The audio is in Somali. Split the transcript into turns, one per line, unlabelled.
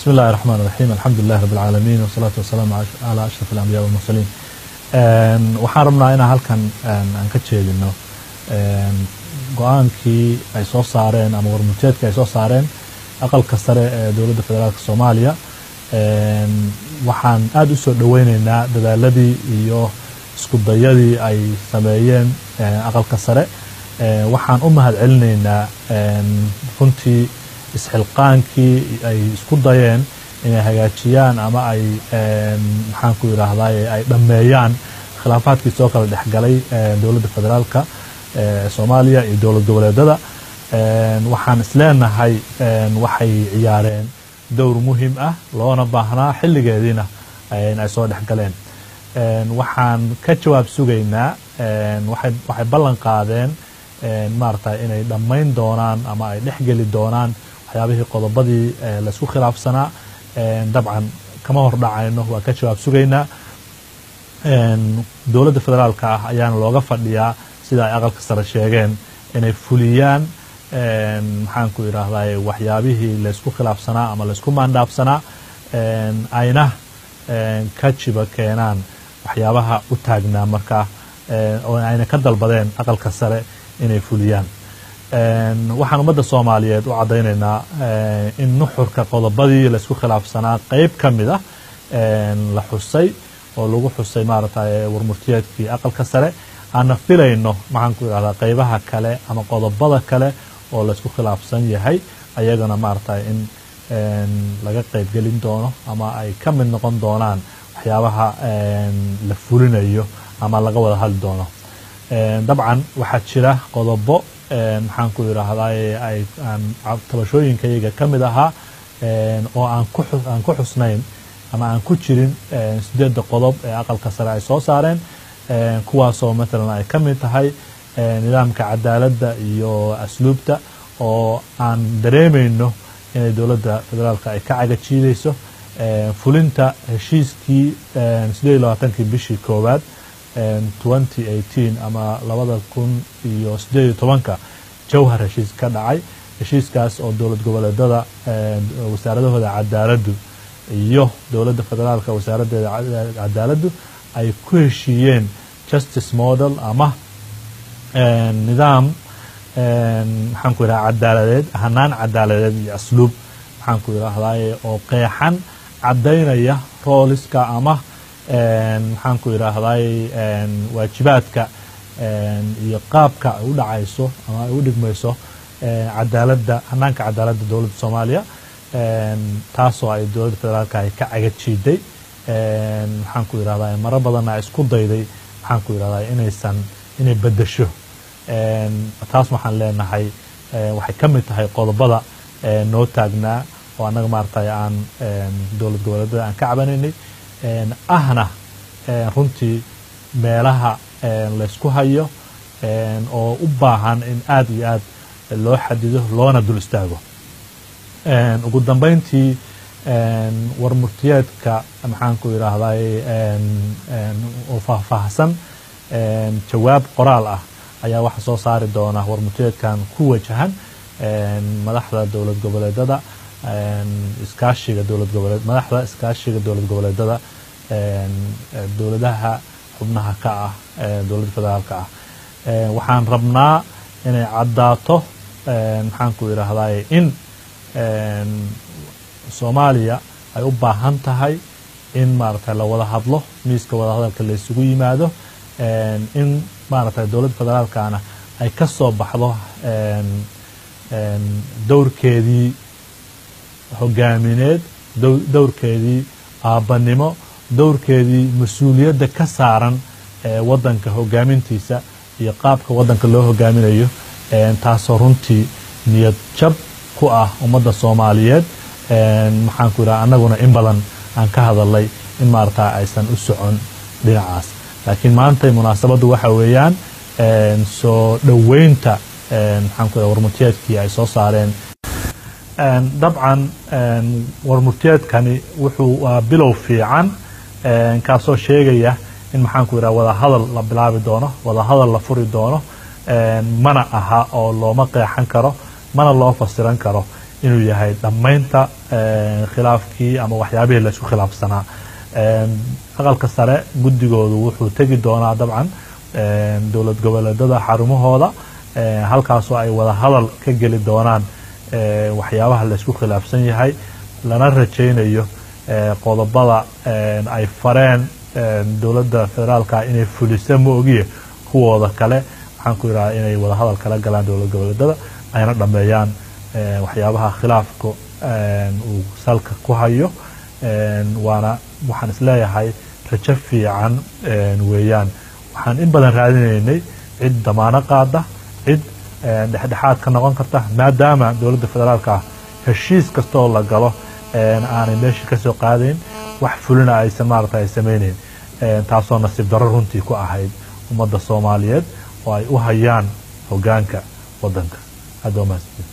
بسم الله الرحمن الرحيم الحمد لله رب العالمين والصلاة والسلام على أشرف الأنبياء والمرسلين waxaan rabnaa inaan halkan aan ka jeedino go-aankii ay soo saareen ama warmurteedkii ay soo saareen aqalka sare ee dowladda federaalk soomaaliya waxaan aada u soo dhoweyneynaa dadaaladii iyo iskudayadii ay sameeyeen aqalka sare waxaan u mahad celinaynaa runtii isxilqaankii ay isku dayeen inay hagaajiyaan ama ay maxaan ku yidhaahday ay dhammeeyaan khilaafaadkii soo kala dhexgalay dowladda federaalka soomaaliya iyo dowlad goboleedada waxaan isleenahay waxay ciyaareen dowr muhim ah loona baahnaa xilligeediina ay soo dhexgaleen waxaan ka jawaab sugaynaa waxay ballan qaadeen maarata inay dhammayn doonaan ama ay dhexgeli doonaan waxyaabihii qodobadii laysku khilaafsanaa dabcan kama hordhacayno waa ka jawaab sugaynaa dowladda federaalka ah ayaana looga fadhiyaa sida ay aqalka sare sheegeen inay fuliyaan maxaan ku idhaahday waxyaabihii laysku khilaafsanaa ama laysku maandhaafsanaa ayna ka jiba keenaan waxyaabaha u taagnaa markaa oo ayna ka dalbadeen aqalka sare inay fuliyaan waxaan ummadda soomaaliyeed u caddaynaynaa in nuxurka qodobadii laysku khilaafsanaa qeyb ka mid ah la xusay oo lagu xusay maaragtay warmurtiyeedkii aqalka sare aana filayno maxaan ku idhahdaa qeybaha kale ama qodobada kale oo laysku khilaafsan yahay ayagana maaragtay in laga qeybgelin doono ama ay ka mid noqon doonaan waxyaabaha la fulinayo ama laga wada hadli doono dabcan waxaa jira qodobo maxaan ku idhaahday ay tabashooyinkayaga ka mid ahaa oo aan aan ku xusnayn ama aan ku jirin sideedda qodob ee aqalka sare ay soo saareen kuwaasoo matalan ay ka mid tahay nidaamka cadaaladda iyo asluubta oo aan dareemayno inay dowladda federaalka ay ka cagajiidayso fulinta heshiiskii sideed iyo labaatankii bishii koowaad twenty eighteen ama labada kun iyo sideed iyo tobanka jawhar heshiis ka dhacay heshiiskaas oo dowlad goboleedada wasaaradahooda cadaaladdu iyo dowladda federaalka wasaaraddeeda cadaaladdu ay ku heshiiyeen justice model ama nidaam maxaan ku yidhaha cadaaladeed hanaan cadaaladeed iyo asluub maxaan ku yidhaahday oo qeexan caddaynaya rooliska ama maxaan ku yidhaahday waajibaadka iyo qaabka ay u dhacayso ama ay u dhigmayso cadaaladda hanaanka cadaaladda dowladda soomaaliya taasoo ay dowladda federaalka ay ka cagajiiday maxaan ku yidhahday maro badanna ay isku dayday maxaan ku yidhahday inaysan inay beddesho taas waxaan leenahay waxay ka mid tahay qodobada noo taagnaa oo annaga maaragtay aan dowlad goboleedada aan ka cabanaynay ahna runtii meelaha laysku hayo oo u baahan in aada iyo aad loo xadido loona dul istaago ugu dambeyntii warmurtiyeedka maxaan ku yidhaahday oo faahfaahsan jawaab qoraal ah ayaa waxa soo saari doona warmurtiyeedkan ku wajahan madaxda dowlad goboleedada iskaashiga dowlad goboleed madaxda iskaashiga dowlad goboleedada dowladaha xubnaha ka ah dowladda federaalka ah waxaan rabnaa inay caddaato maxaan ku yidhaahday in soomaaliya ay u baahan tahay in maaragtay la wada hadlo miiska wada hadalka la isugu yimaado in maaragtay dowladda federaalkana ay ka soo baxdo dowrkeedii hogaamineed dowrkeedii aabbanimo dowrkeedii mas-uuliyadda ka saaran waddanka hogaamintiisa iyo qaabka waddanka loo hogaaminayo taasoo runtii niyad jab ku ah ummadda soomaaliyeed maxaan ku yidhaha annaguna in badan aan ka hadalnay in maaragta aysan u socon dhinacaas laakiin maanta munaasabaddu waxa weeyaan soo dhoweynta maxaan ku yidhaha warmurtiyeedkii ay soo saareen dabcan warmurtiyeedkani wuxuu waa bilow fiican kaasoo sheegaya in maxaan ku yidhaha wada hadal la bilaabi doono wada hadal la furi doono mana aha oo looma qeexan karo mana loo fasiran karo inuu yahay dhammaynta khilaafkii ama waxyaabihii laysku khilaafsanaa aqalka sare guddigoodu wuxuu tegi doonaa dabcan dowlad goboleedada xarumahooda halkaasoo ay wada hadal ka geli doonaan waxyaabaha laysku khilaafsan yahay lana rajaynayo qodobada ay fareen dowladda federaalka inay fulisa ma ogiye kuwooda kale waxaan ku yidhaha inay wada hadal kala galaan dowlad goboleedada ayna dhameeyaan waxyaabaha khilaafka uu salka ku hayo waana waxaan isleeyahay rajo fiican weeyaan waxaan in badan raadinaynay cid damaano qaada cid dhexdhexaad ka noqon karta maadaama dowladda federaalka heshiis kastaoo la galo aanay meeshii kasoo qaadayn wax fulina aysan maarata ay samaynayn taasoo nasiib darro runtii ku ahayd ummadda soomaaliyeed oo ay u hayaan hogaanka waddanka aad waa mahadsanid